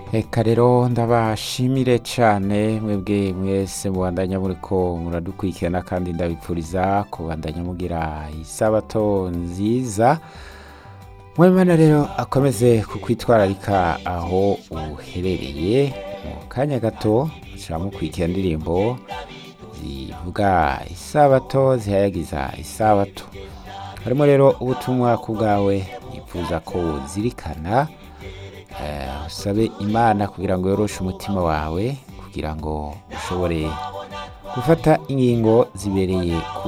Eka rero ndabashimire cane mwebwe mwese mubandanya muriko muradukurikirana kandi ndabipfuriza kubandanya mugira isabato nziza mwemana rero akomeze kukwitwararika aho uherereye mu kanya gato muca mukurikira indirimbo zivuga isabato zihayagiza isabato harimo rero ubutumwa ku bwawe yifuza ko zirikana eh, usabe imana kugira ngo yoroshe umutima wawe kugira ngo ushobore gufata ingingo zibereye ku